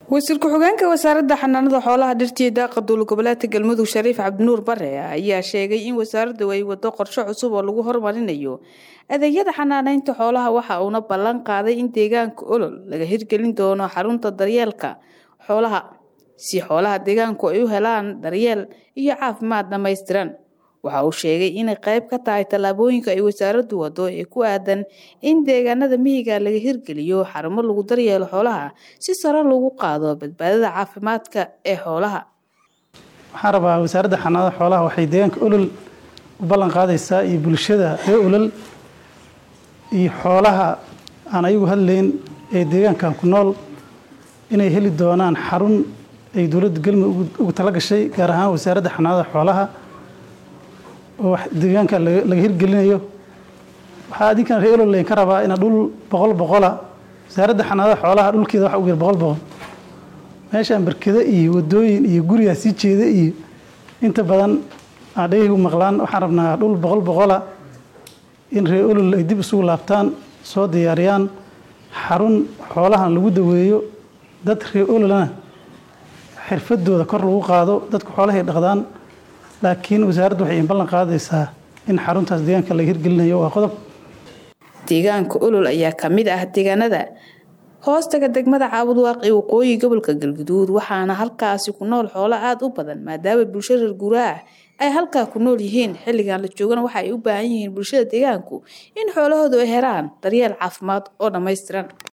wasiir ku-xigeenka wasaaradda xanaanada xoolaha dhirtiyo daaqa dowla goboleedka galmudug shariif cabdinuur bare ayaa sheegay in wasaaraddu ay wado qorshe cusub oo lagu horumarinayo adeegyada xanaaneynta xoolaha waxa uuna ballan qaaday in deegaanka olol laga hirgelin doono xarunta daryeelka xoolaha si xoolaha deegaanku ay u helaan daryeel iyo caafimaad dhammaystiran waxa uu sheegay inay qayb ka tahay tallaabooyinka ay wasaaraddu wado ee ku aadan in deegaanada miyiga laga hirgeliyo xarumo lagu daryeelo xoolaha si sare lagu qaado badbaadada caafimaadka ee xoolaha waxaan rabaa wasaaradda xanaanada xoolaha waxay deegaanka olol u ballan qaadaysaa iyo bulshada ree olol iyo xoolaha aan ayagu hadlayn ee deegaankan ku nool inay heli doonaan xarun ay dowladda galmudug ugu tala gashay gaar ahaan wasaaradda xanaanada xoolaha oo deegaanka laga hirgelinayo waxaa adinkan ree olol laydinka rabaa ina dhul boqol boqola wasaaradda xanaanada xoolaha dhulkeeda waxa ugu yar boqol boqol meeshaan barkado iyo wadooyin iyo gurigaa sii jeeda iyo inta badan aan dhagaygu maqlaan waxaan rabnaa dhul boqol boqola in ree olol ay dib isugu laabtaan soo diyaariyaan xarun xoolahan lagu daweeyo dad ree ololana xirfadooda kor lagu qaado dadku xoolahay dhaqdaan laakiin wasaaraddu waxay ballan qaadaysaa in xaruntaas deegaanka laga hirgelinayo waa qodob deegaanka olol ayaa ka mid ah deegaanada hoostaga degmada caabudwaaq ee waqooyi gobolka galguduud waxaana halkaasi ku nool xoolo aada u badan maadaama bulsho reer guuraah ay halkaa ku nool yihiin xilligan la joogana waxa ay u baahan yihiin bulshada deegaanku in xoolahoodu ay helaan daryeel caafimaad oo dhammaystiran